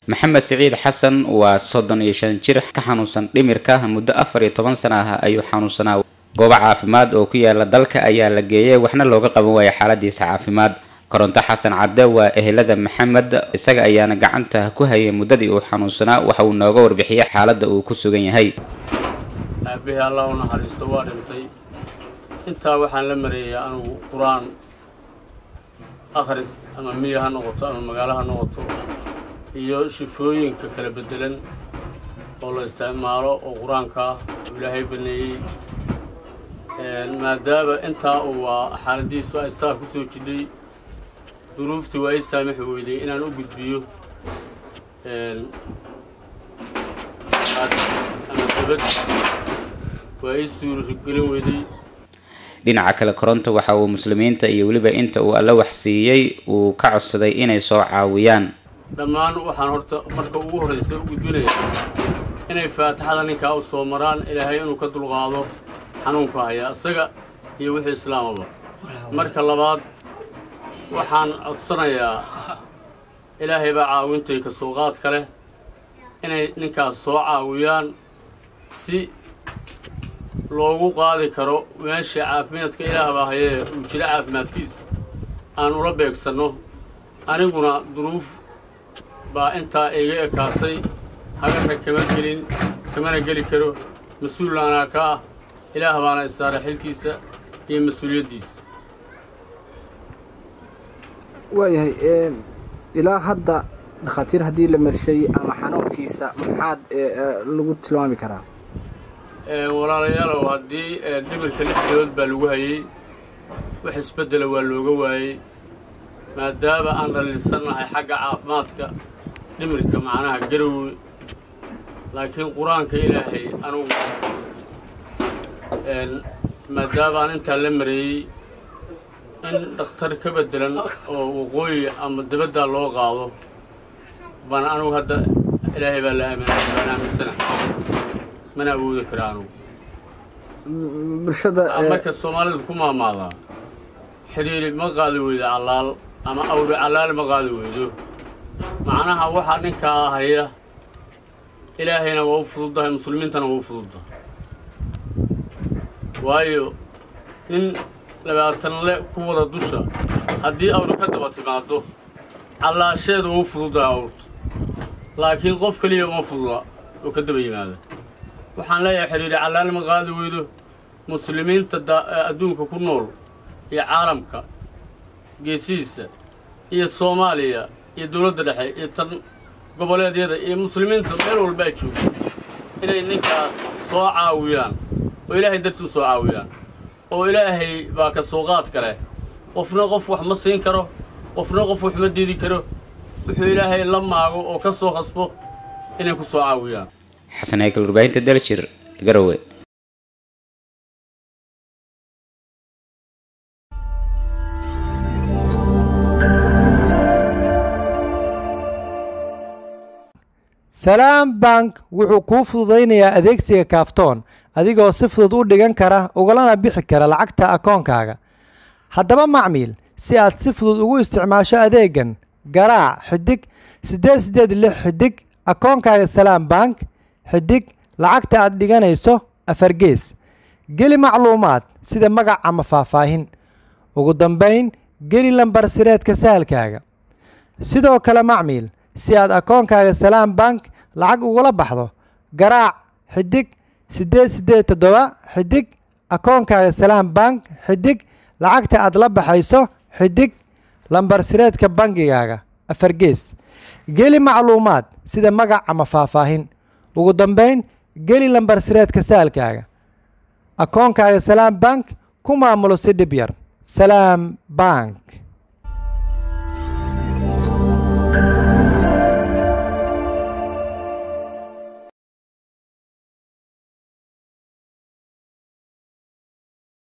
maxamed siciid xasan waa soddon iyo shan jir ka xanuunsan dhimirka muddo afar iyo toban sana ah ayuu xanuunsanaa goobo caafimaad oo ku yaala dalka ayaa la geeyay waxna looga qaban waaya xaaladiisa caafimaad koronto xasan cadde waa ehelada maxamed isaga ayaana gacanta ku hayay muddadii uu xanuunsanaa waxa uu nooga warbixiyay xaaladda uu ku sugan yahay aabbahay allah u naxariisto waa dhintay intaa waxaan la mareeyay anugu qur-aan akhris ama miya ha noqoto ama magaalo ha noqoto iyo shifooyinka kala beddelan oo la isticmaalo oo qur-aanka ah oo ilaahay baneeyey maadaama intaa uu waa xaaladiisu ay saa ku soo jidhay duruuftii waa ii saamixi weyday inaan u gudbiyo ama dabad waa ii suuragelin weyday dhinaca kale koronto waxa uu muslimiinta iyo weliba inta uu alla waxsiiyey uu ka codsaday inay soo caawiyaan dhammaan waxaan horta marka ugu horraysa u gudbinaya inay faatixada ninkaa u soo maraan ilaahay inuu ka dulqaado xanuunku haya isaga iyo wixii islaamaba marka labaad waxaan codsanayaa ilaahay baa caawintay ka soo qaad ka leh inay ninkaas soo caawiyaan si loogu qaadi karo meesha caafimaadka ilaah baa hayee uu jiro caafimaadkiisu aan ula beegsanno aniguna duruuf baa intaa iga ekaatay hagarna kama gelin kamana geli karo mas-uulna anaa ka ah ilaah baana isaaray xilkiisa iyo mas-uuliyaddiisa waayahay ilaa hadda dhakhaatiir haddii la marshay ama xanuunkiisa maxaad lagu tilmaami karaa walaalayaalow haddii dhimirka lix bilood baa lagu hayey wax isbeddela waa looga waayey maadaama aan dhaliilsannahay xagga caafimaadka dhimirka macnaha garowe laakiin qur-aanka ilaahay anugu maadaama aan intaa la mareeyey in dhakhtar ka beddelan oo waqooyi ama dabaddaa loo qaado baan anugu hadda ilaahay baa la aaminay baan aaminsana mana awoodi kara anugu bulshada marka soomaalida ku maamaadaa xidhiiri ma qaadi weydo callaal ama awri callaal ma qaadi weydo macnaha waxaa ninkaa haya ilaahayna waa u fududdahay muslimiintana waa u fududdahay waayo nin labaatanle ku wada dusha haddii awri ka daba timaaddo callaasheeda waa u fududdahay awrta laakiin qof keliya uma fududa oo ka daba yimaada waxaan leeyahay xidhiiri callaal ma qaadi weydo muslimiinta adduunka ku nool iyo caalamka geesihiisa iyo soomaaliya iyo dowladda dhexe iyo tan goboleedyada iyo muslimiinta meel walba ay joogaan inay ninkaas soo caawiyaan oo ilaahay dartii u soo caawiyaan oo ilaahay baa ka sooqaad kale qofna qof wax ma siin karo qofna qof wax ma diidi karo wuxuu ilaahay la maago oo ka soo khasbo inay ku soo caawiyaan xasan haykal warbaahinta daljir garowe salaam bank wuxuu kuu fududaynayaa adeegsiga kaaftoon adigoo si fudud u dhigan kara ugalana bixi kara lacagta akoonkaaga haddaba macmiil si aad si fudud ugu isticmaasho adeegan garaac xidig siddeed siddeed lix xidig akoonkaaga salaam bank xidig lacagta aad dhiganayso afargees geli macluumaad sida magac ama faahfaahin ugu dambayn geli lambar sireedka sahalkaaga sidoo kale macmiil si aad akoonkaaga salaam bank lacag ugula baxdo garaac xidig siddeed siddeed toddoba xidig akoonkaaga salaam bank xidig lacagta aad la baxayso xidig lambar sireedka bangigaaga afargees geli macluumaad sida magac ama faahfaahin ugu dambayn geli lambar sireedka saalkaaga akoonkaaga salaam bank ku maamulo si dhib yar salaam bank